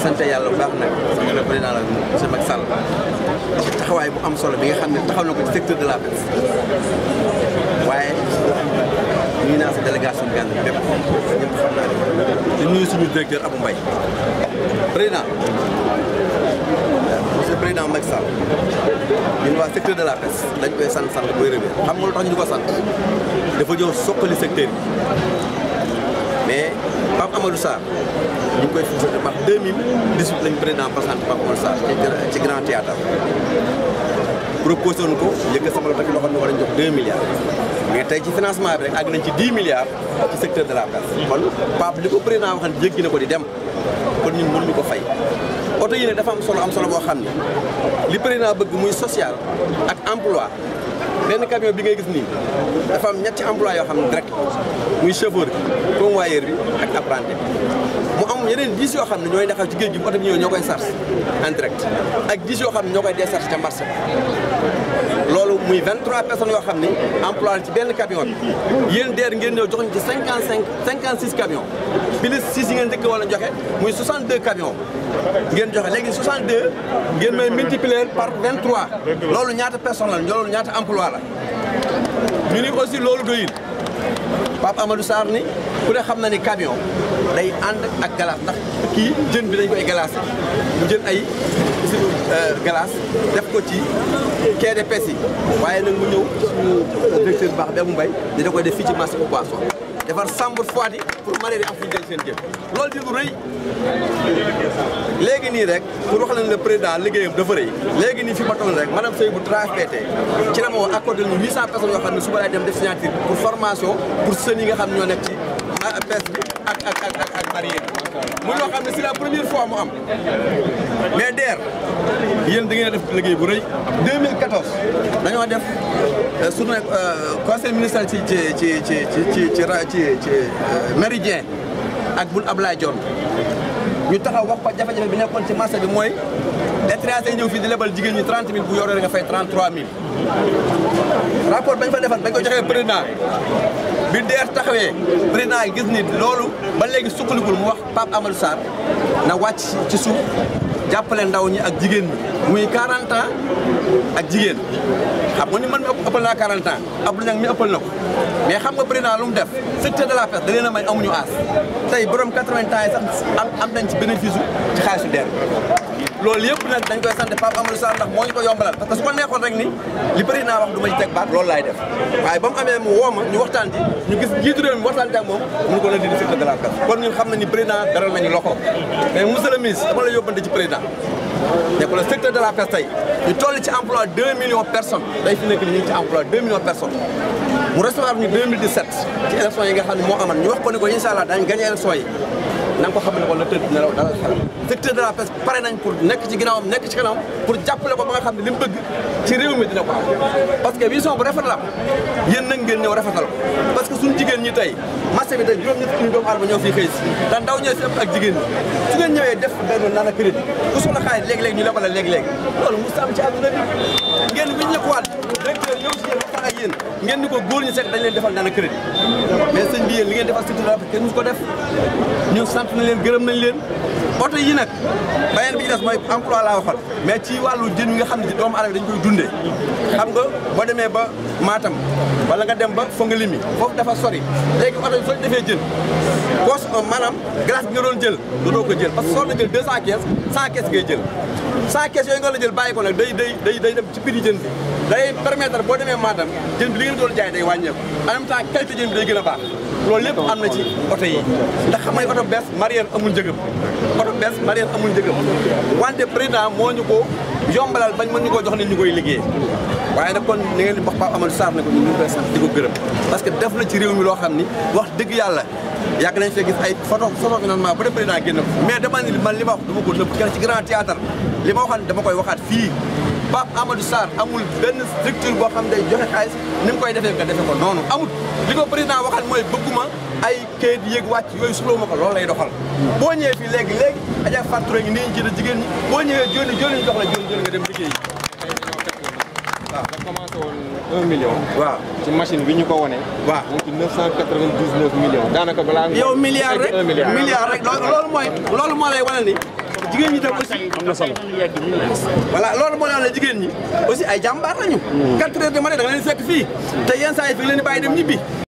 sant yàlla bu baax nag sama le président la monsieur Macky Sall ci taxawaay bu am solo bi nga xam ne taxaw na ko ci secteur de la presse waaye ñu ngi naan sa délégation Gane bépp ñëpp xam naa ne di nuyu suñu directeur Abou Mbaye président monsieur le président Macky Sall ñun waa secteur de la presse dañ koy sant sant koy rëbee xam nga lu tax ñu di ko sant dafa ñëw soqali secteur bi mais Pape Amadou Sarr ñu ngi koy félicité par 2018 lañu président présenté Pape Amadou Sarr ci grand théâtre proposé woon ko njëkk sama loxo loo xam ne war nañ jox 2 milliards mais tey ci financement bi rek àgg nañ ci 10 milliards ci secteur de la presse kon Pape li ko président waxan jéggi na ko di dem kon ñun mënuñu ko fay oto yi ne dafa am solo am solo boo xam ne li président bëgg muy social ak emploi benn camion bi ngay gis nii dafa am ñetti emploi yoo xam ne direct muy chauffeur bi convoyeur bi ak apprenti mu am yeneen dix yoo xam ne ñooy taxaw ci géej gi bu oto bi ñëwee ñoo koy charge en direct ak dix yoo xam ne ñoo koy décharge ca marché loolu muy 23 personnes yoo xam ne emploi ci benn camion bi yéen deer ngeen ñëw jox ñu ci 55 56 camions plus 6 yi ngeen njëkk wala joxe muy 62 camions ngeen joxe léegi 62 ngeen may multiplier par 23 loolu ñaata personne la loolu ñaata emploi la ñu ni aussi loolu doyul Pape Amadou Sarr ni ku ne xam na ni camion day ànd ak glace ndax kii jën bi dañ koy glacé mu jël ay usine glace def ko ci quai de pêche yi waaye nag mu ñëw suñu directeur baax bi mu mbay di da koy def fii ci marché bu poisson defar chambre froide yi pour mareyeur yi am fu ñu jël seen jën loolu di lu rëy léegi nii rek pour wax leen le président liggéeyam dafa rëy léegi nii fi ma toll rek madame Seye bu TRAFPT ci la ma woo accordé ñu 800 personnes yoo xam ne suba laay dem def signature pour formation pour sën yi nga xam ne ñoo nekk ci pêche bi ak ak ak ak ak mareyeur muy loo xam ne c'est la première fois mu am mais DER yéen da ngeen a def liggéey bu rëy 2014 dañoo def suñu conseil ministériel ci ci ci ci ci ci ci ci méridien ak bun Ablaye Dione ñu taxaw wax ko jafe-jafe bi nekkoon ci marché bi mooy étranger ñëw fii di lebal jigéen ñi 30 000 bu yoree nga fay 33 000 rapport bañ fa defal bañ ko joxee président bi DER taxawee président yi gis ni loolu ba léegi sukkalikul mu wax Pape Amadou Sarr na wàcc ci suuf jàppale ndaw ñi ak jigéen ñi muy 40 ans ak jigéen xam nga ni man mi ëppal naa 40 ans Abdou Niang mi ëppal na ko mais xam nga président lu mu def secteur de la presse da leen a may amuñu aas tey borom 80 ans yi sax am am nañ ci bénéfice ci xaalisu DER loolu yëpp nag dañ koy sant Pape Amadou Sarr ndax moo ñu ko yombalal parce que su ko neexoon rek ni li président wax du ma ci teg baat loolu laay def waaye ba mu amee mu woo ma ñu waxtaan ci ñu gis jiitu réew mi waxtaan ci ak moom mënu ko la di secteur de la presse kon ñun xam na ni président daral nañu loxo mais monsieur le ministre dama la yóbbante ci président ne ko le secteur de la presse tey ñu toll ci emploi 2 millions de personnes day fi nekk ni ñu ngi ci emploi 2 millions de personnes mu recevoir ñu 2017 ci élection yi nga xam ne moo aman ñu wax ko ni ko incha allah daañu gagné élection yi na nga ko xam ne ko la tëdd nelaw dalal xel secteur de la presse pare nañ pour nekk ci ginnaawam nekk ci kanam pour jàppale ko ba nga xam ne li mu bëgg ci réew mi dina ko am parce que vision bu rafet la am yéen nag ngeen ñëw rafetal ko parce que suñu jigéen ñi tey marché bi tey juróom-ñett fukki doomu aadama ñoo fii xëy si ndax ndaw ñooy si ëpp ak jigéen ñi su ngeen ñëwee def benn naan crédit ku soxla xaalis léegi-léegi ñu lebal la léegi-léegi loolu mu am ci àdduna bi ngeen wiñ la ko waat directeur ñëw si yéen waxtaan ak yéen ngeen ni ko góor ñi seet dañ leen defal naan crédit mais sëñ bi yéen li ngeen defal secteur de la presse kenn musu ko def ñu sant na leen gërëm nañ leen oto yi nag beneen bi ci des mooy emploi laa waxoon mais ci wàllu jën yi nga xam ne ci doomu aadama dañ koy dundee xam nga boo demee ba Matam wala nga dem ba Fongolimbi foofu dafa sori léegi oto yi soo defee jën poos maanaam glace bi nga doon jël dootoo ko jël parce que soo doon jël 200 caisses 100 caisses ngay jël 100 caisses yooyu nga la jël bàyyi ko nag day day day day dem ci prix jën bi day permettre boo demee Matam jën bi li ngeen doon jaay day wàññeeku en même temps qualité jën bi day gën a baax loolu lépp am na ci oto yi ndax xam nga oto bees mareyeur amul njëgam oto bees mareyeur amul njëgam wante président moo ñu ko yombalal bañ mën ñu ko jox ne ñu koy liggéey waaye nag kon ni ngeen di wax Pape Amadou Sarr ne ko ñu ngi koy sant di ko gërëm parce que def na ci réew mi loo xam ni wax dëgg yàlla yàgg nañ fee gis ay photo photo finalement ba de président génn ko mais dama ni man li ma wax dama ko nëbb kenn ci grand théâtre li ma waxoon dama koy waxaat fii Pape Amadou Sarr amul benn structure boo xam day joxe xaalis ni mu koy defee nga defe ko noonu amul li ko président waxal mooy bëgguma ay kayit yéeg wàcc yooyu soxlawuma ko loolu lay doxal boo ñëwee fii léegi léegi aja facture ngi nii ci da jigéen ñi boo ñëwee joni joni ñu jox la joni joni nga dem liggéey waaw da commencé woon 1 million. waaw ci machine bi ñu ko wone waaw mu ngi ci 999 millions. daanaka balaa nga. yow milliard rek un milliard. milliard rek loolu loolu mooy loolu moo lay wane ni jigéen ñi tam aussi am na solo voilà loolu moo tax ne jigéen ñi aussi ay jàmbaar lañu. 4 heures de matin da nga leen fekk fii te yenn saa yi fi nga leen di bàyyi dem ñibbi.